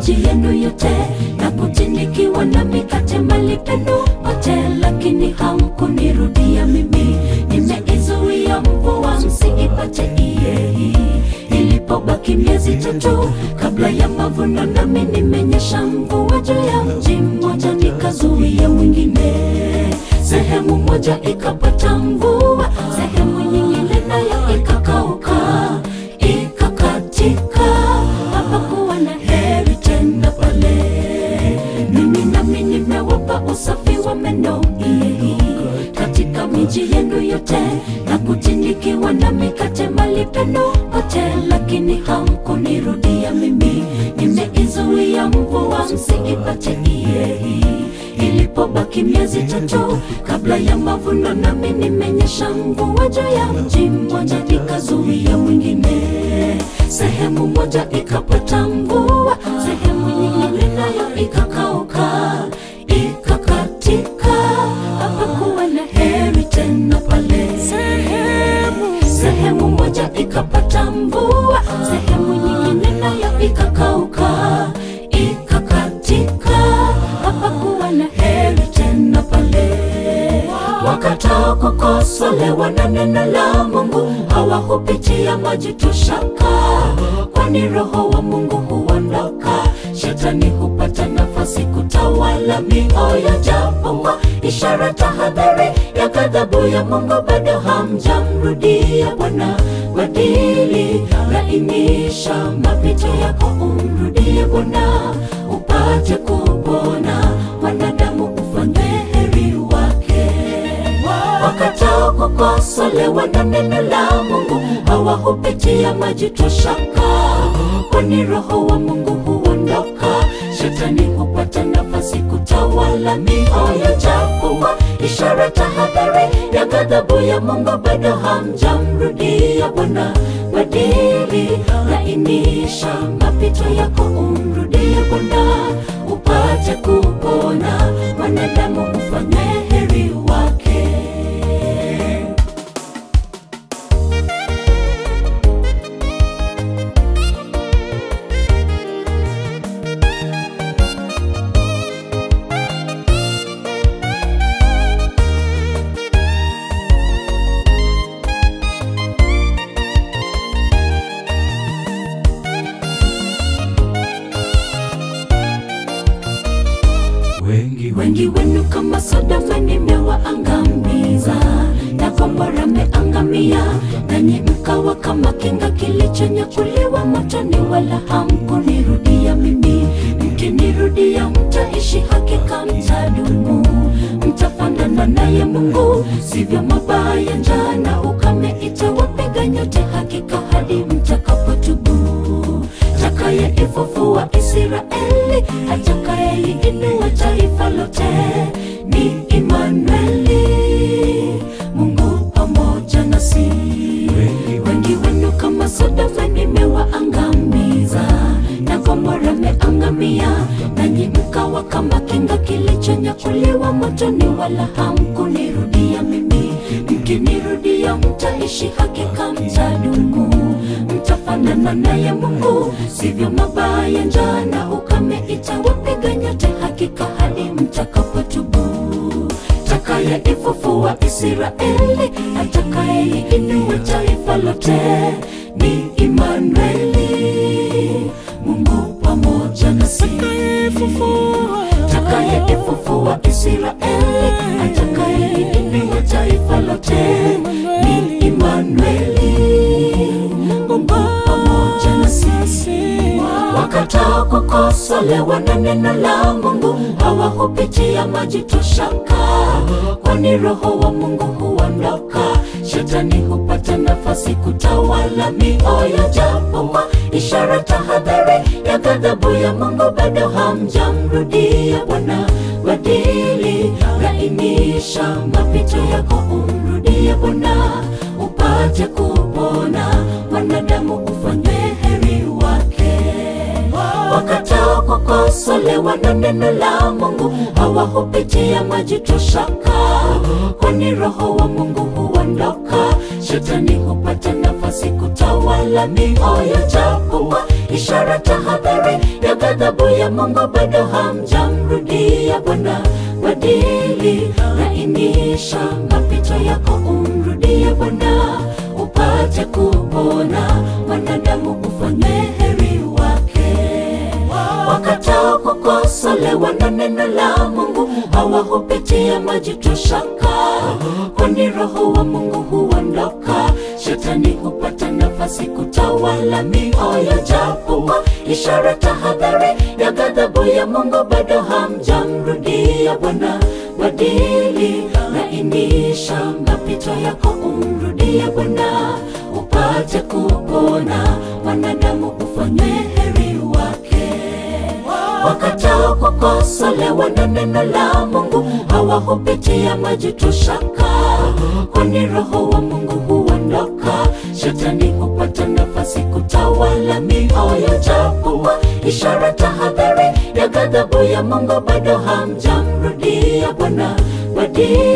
miji yenu yote na kutinikiwa na mikate mali penu pote, lakini hamkunirudia mimi. Nimeizuia mvua msiipate iye ilipobaki miezi tatu kabla ya mavuno, nami nimenyesha mvua juu ya mji mmoja, nikazuia mwingine. Sehemu moja ikapata mvua, sehemu nyingine nayo ikakauka, ikakatika, hapakuwa na heri tena pale. Mimi nami nimewapa usafi wa meno iye katika miji yenu yote na kutinikiwa na mikate mali penu pote, lakini hamkunirudia mimi. Nimeizuia mvua msiipate iye ilipobaki miezi tatu kabla ya mavuno, nami nimenyesha mvua juu ya mji mmoja, nikazuia mwingine. Sehemu moja ikapata mvua, sehemu nyingine nayo ikakauka, ikakatika, hapakuwa na heri tena pale. Sehemu moja ikapata mvua, sehemu nyingine nayo ikakauka, ikakatika, hapakuwa na heri tena pale. Wakataa kukosolewa na neno la Mungu, hawakupitia maji tushaka, kwani Roho wa Mungu huondoka, shetani hupata nafasi kutawala mioyo, japokuwa ishara tahadhari ya ghadhabu ya Mungu, bado hamjamrudia Bwana. Badili, lainisha mapito yako, umrudie Bwana upate kupona, wanadamu ufanywe heri wake. Wakataa kukosolewa na neno la Mungu, hawakupitia maji toshaka, kwani Roho wa Mungu huondoka, shetani hupata nafasi kutawala mioyo, japokuwa ishara tahadhari ya ghadhabu ya Mungu, bado hamjamrudia Bwana. Badili, lainisha mapito yako, umrudie Bwana upate kupona, wanadamu ufanywe heri wake. wengi Wengi wenu kama Sodoma nimewaangamiza, na Gomora meangamia, nanyi mkawa kama kinga kilichonyakuliwa motoni, wala hamkunirudia mimi. Mkinirudia mtaishi, hakika mtadumu, mtafanana naye Mungu. Sivyo mabaya, njaa na ukame itawapiga nyote, hakika hadi mtakapotubu atakaye ifufua Israeli, atakayeinua taifa lote ni Imanueli, Mungu pamoja nasi. Wengi wenu kama Sodoma nimewaangamiza, na Gomora meangamia, nanyi mkawa kama kinga kilichonyakuliwa motoni, wala hamkunirudia mimi. Mkinirudia mtaishi, hakika mtadumu, mtafanana naye Mungu. Sivyo mabaya, njaa na ukame itawapiga nyote, hakika hadi mtakapotubu. Atakaye ifufua Israeli, atakayeinua taifa lote ni Imanueli, Mungu pamoja nasi. Atakaye ifufua Israeli, atakayeinua taifa lote ni Imanueli, Mungu pamoja nasi. Wakataa kukosolewa na neno la Mungu, hawakupitia maji toshaka, kwani Roho wa Mungu huondoka, shetani hupata nafasi kutawala mioyo, japokuwa ishara tahadhari ya ghadhabu ya Mungu, bado hamjamrudia Bwana. Badili, lainisha mapito yako, umrudie Bwana upate kupona, wanadamu ufanywe heri wake. Wakataa kukosolewa na neno la Mungu, hawakupitia maji toshaka, kwani Roho wa Mungu huondoka, shetani hupata nafasi kutawala mioyo, japokuwa ishara tahadhari ya ghadhabu ya Mungu, bado hamjamrudia Bwana. Badili lainisha mapito yako, umrudie Bwana upate kupona, mwanadamu ufanywe heri wake. Wakatao kukosolewa na neno la Mungu hawahupitia majuto shaka, kwani roho wa Mungu huondoka, shetani hupata nafasi kutawala mioyo, japokuwa ishara tahadhari ya ghadhabu ya Mungu, bado hamjamrudia Bwana. Badili lainisha mapito yako, umrudie Bwana upate kupona, mwanadamu ufanywe heri wake. Wakatao kukosolewa na neno la Mungu hawahupitia majuto shaka, kwani roho wa Mungu huondoka, shetani hupata nafasi kutawala mioyo, japokuwa ishara tahadhari ya ghadhabu ya Mungu, bado hamjamrudia Bwana. Badili